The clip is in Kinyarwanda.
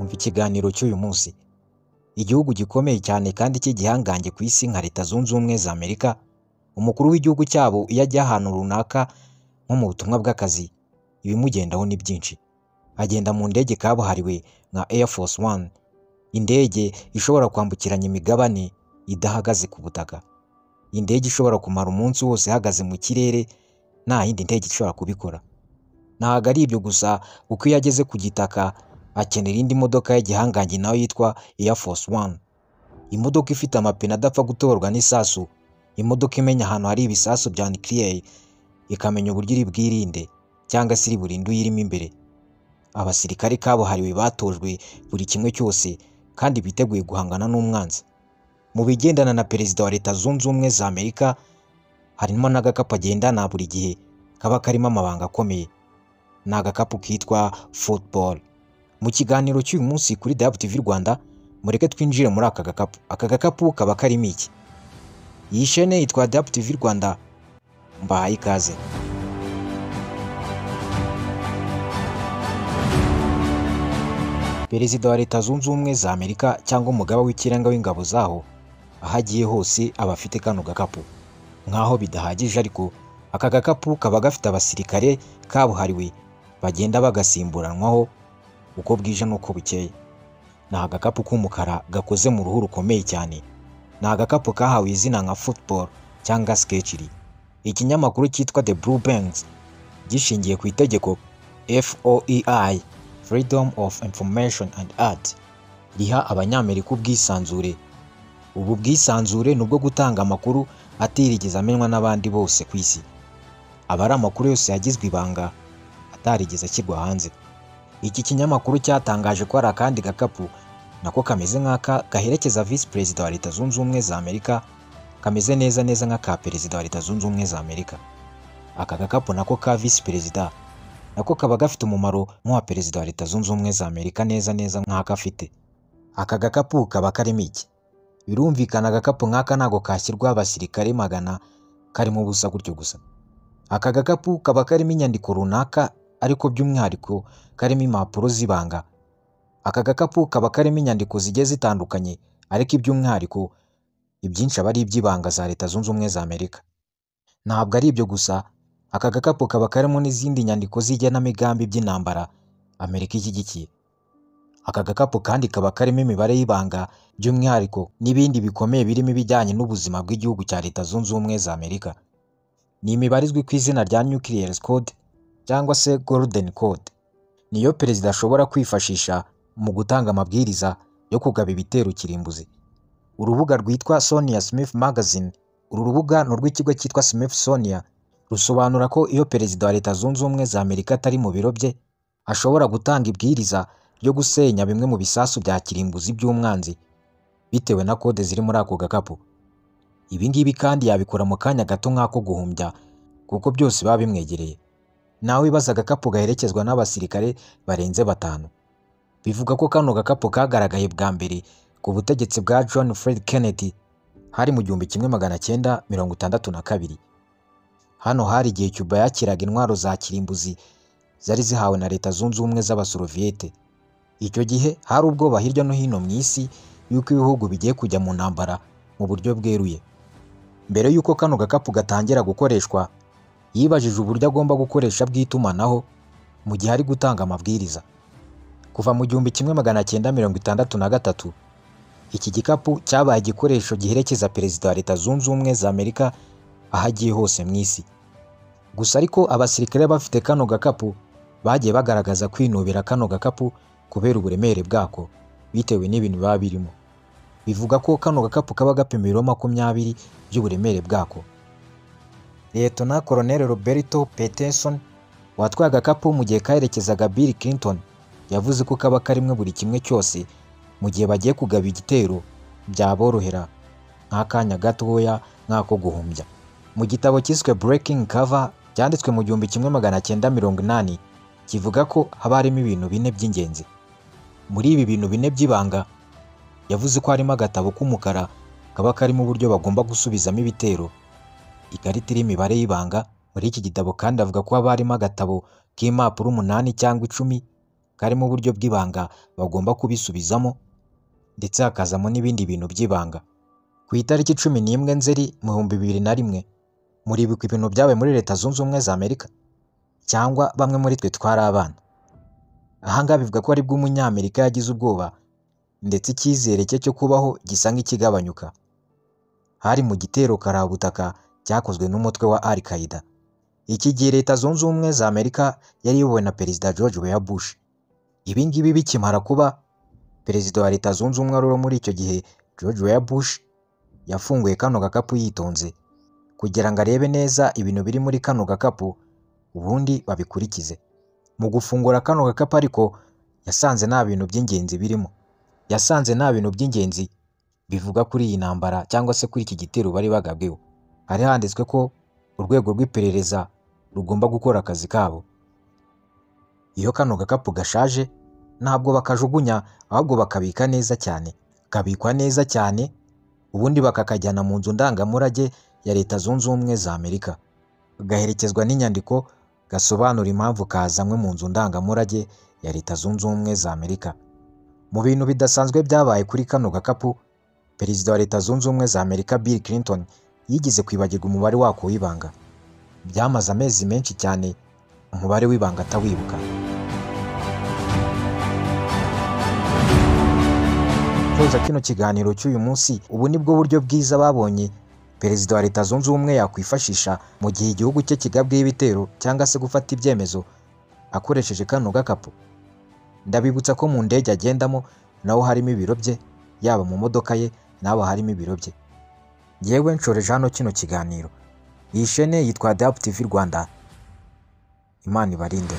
umva ikiganiro cy'uyu munsi igihugu gikomeye cyane kandi cy'igihangange ku isi nka leta zunze ubumwe za amerika umukuru w'igihugu cyabo iyo ajya ahantu runaka nko mu butumwa bw'akazi ibimugendaho ni byinshi agenda mu ndege kabuhariwe nka air force one indege ishobora kwambukiranya imigabane idahagaze ku butaka indege ishobora kumara umunsi wose ihagaze mu kirere nta yindi ndege ishobora kubikora ntabwo ari ibyo gusa kuko iyo ageze ku gitaka akenera indi modoka y'igihangange nayo yitwa air force one imodoka ifite amapine adapfa gutorwa n'isasu imodoka imenya ahantu hari ibisasu bya nucleaire ikamenya uburyo iri bwirinde cyangwa se iri burinde uyirimo imbere abasirikare kabuhariwe batojwe buri kimwe cyose kandi biteguye guhangana n'umwanzi mu bigendana na perezida wa leta zunze ubumwe za amerika harimo n'agakapu agendana buri gihe kaba karimo amabanga akomeye ni agakapu kitwa football mu kiganiro cy'uyu munsi kuri WTV Rwanda mureke twinjire muri aka gakapu aka gakapu kaba karimo iki iyi shene yitwa WTV Rwanda mbahaye ikaze perezida wa leta zunze ubumwe za amerika cyangwa umugaba w'ikirenga w'ingabo zaho aho agiye hose aba afite kano gakapu nk'aho bidahagije ariko aka gakapu kaba gafite abasirikare kabuhariwe bagenda bagasimburanwaho uko bwije n'uko bukeye ni agakapu k'umukara gakoze mu ruhu rukomeye cyane ni agakapu kahawe izina nka football cyangwa sketchiri ikinyamakuru cyitwa the blue banks gishingiye ku itegeko foei freedom of information and art riha abanyamerika ubwisanzure ubu bwisanzure ni ubwo gutanga amakuru atirigeze amenywa n'abandi bose ku isi aba ari amakuru yose yagizwe ibanga atarigeze ashyirwa hanze iki kinyamakuru cyatangaje ko hari akandi gakapu nako kameze nk'aka gaherekeza visi perezida wa leta zunze ubumwe za amerika kameze neza neza nk'aka perezida wa leta zunze ubumwe za amerika aka gakapu nako ka visi perezida nako kaba gafite umumaro nk'uwa perezida wa leta zunze ubumwe za amerika neza neza nk'aka afite aka gakapu kaba karimo iki birumvikana agakapu nk'aka ntabwo kashyirwa abasirikare magana karimo ubusa gutyo gusa aka gakapu kaba karimo inyandiko runaka ariko by'umwihariko karimo impapuro z'ibanga aka gakapu kaba karimo inyandiko zigiye zitandukanye ariko iby'umwihariko ibyinshi aba ari iby'ibanga za leta zunze ubumwe za amerika ntabwo ari ibyo gusa aka gakapu kaba karimo n'izindi nyandiko z'igenamigambi by'intambara amerika ishyigikiye aka gakapu kandi kaba karimo imibare y'ibanga by'umwihariko n'ibindi bikomeye birimo ibijyanye n'ubuzima bw'igihugu cya leta zunze ubumwe za amerika ni imibare izwi ku izina rya nuclear code cyangwa se golden code niyo perezida ashobora kwifashisha mu gutanga amabwiriza yo kugaba ibitero kirimbuzi urubuga rwitwa sonia smith magazine uru rubuga ni urw'ikigo cyitwa smith sonia rusobanura ko iyo perezida wa leta zunze ubumwe za amerika atari mu biro bye ashobora gutanga ibwiriza ryo gusenya bimwe mu bisasu bya kirimbuzi by'umwanzi bitewe na kode ziri muri ako gakapu ibi ngibi kandi yabikora mu kanya gato nk'ako guhumbya kuko byose biba bimwegereye nawe wibaza agakapu gaherekezwa n'abasirikare barenze batanu bivuga ko kano gakapu kagaragaye bwa mbere ku butegetsi bwa john fred kennedy hari mu gihumbi kimwe magana cyenda mirongo itandatu na kabiri hano hari igihe cuba yakiraga intwaro za kirimbuzi zari zihawe na leta zunze ubumwe z'abasoroviyete icyo gihe hari ubwoba hirya no hino mu isi y'uko ibihugu bigiye kujya mu ntambara mu buryo bweruye mbere y'uko kano gakapu gatangira gukoreshwa yibajije uburyo agomba gukoresha bw'itumanaho mu gihe ari gutanga amabwiriza kuva mu gihumbi kimwe magana cyenda mirongo itandatu na gatatu iki gikapu cyabaye igikoresho giherekeza perezida wa leta zunze ubumwe za amerika aho agiye hose mu isi gusa ariko abasirikare bafite kano gakapu bagiye bagaragaza kwinubira kano gakapu kubera uburemere bwako bitewe n'ibintu biba birimo bivuga ko kano gakapu kaba gapima ibiro makumyabiri by'uburemere bwako Liyetona Koroneli Roberto Peterson watwaye agakapu mu gihe kaherekezaga Bill Clinton yavuze ko kaba karimwe buri kimwe cyose mu gihe bagiye kugaba igitero byaborohera nk'akanya gatoya nk'ako guhumbya mu gitabo cyiswe Breaking Cover cyanditswe mu gihumbi kimwe magana cyenda mirongo inani kivuga ko haba harimo ibintu bine by'ingenzi muri ibi bintu bine by'ibanga yavuze ko harimo agatabo k'umukara kaba karimo uburyo bagomba gusubizamo ibitero ikarita iriho imibare y'ibanga muri iki gitabo kandi avuga ko haba harimo agatabo k'impapuro umunani cyangwa icumi karimo uburyo bw'ibanga bagomba kubisubizamo ndetse hakazamo n'ibindi bintu by'ibanga ku itariki cumi n'imwe nzeri mu bihumbi bibiri na rimwe muribuka ibintu byabaye muri leta zunze ubumwe za amerika cyangwa bamwe muri twe twari abana ahangaha bivuga ko aribwo umunyamerika yagize ubwoba ndetse icyizere cye cyo kubaho gisa nk'ikigabanyuka hari mu gitero karabutaka cyakozwe n'umutwe wa al qaida iki gihe leta zunze ubumwe za amerika yari iyobowe na perezida george w bush ibi ngibi bikimara kuba perezida wa leta zunze ubumwe wari muri icyo gihe george w bush yafunguye kano gakapu yitonze kugira ngo arebe neza ibintu biri muri kano gakapu ubundi babikurikize mu gufungura kano gakapu ariko yasanze nta bintu by'ingenzi birimo yasanze nta bintu by'ingenzi bivuga kuri iyi ntambara cyangwa se kuri iki gitero bari bagabweho hari handitswe ko urwego rw'iperereza rugomba gukora akazi kabo iyo kano gakapu gashaje ntabwo bakajugunya ahubwo bakabika neza cyane kabikwa neza cyane ubundi bakakajyana mu nzu ndangamurage ya leta zunze ubumwe za amerika gaherekezwa n'inyandiko gasobanura impamvu kazanywe mu nzu ndangamurage ya leta zunze ubumwe za amerika mu bintu bidasanzwe byabaye kuri kano gakapu perezida wa leta zunze ubumwe za amerika bill clinton yigeze kwibagirwa umubare wako w'ibanga byamaze amezi menshi cyane umubare w'ibanga atawibuka kuza kino kiganiro cy'uyu munsi ubu ni bwo buryo bwiza babonye perezida wa leta zunze ubumwe yakwifashisha mu gihe igihugu cye kigabweho ibitero cyangwa se gufata ibyemezo akoresheje kano gakapu ndabibutsa ko mu ndege agendamo naho harimo ibiro bye yaba mu modoka ye n'abo harimo ibiro bye yewe nshoreje hano kino kiganiro iyi shene yitwa dapu tivi rwanda imana ibarinde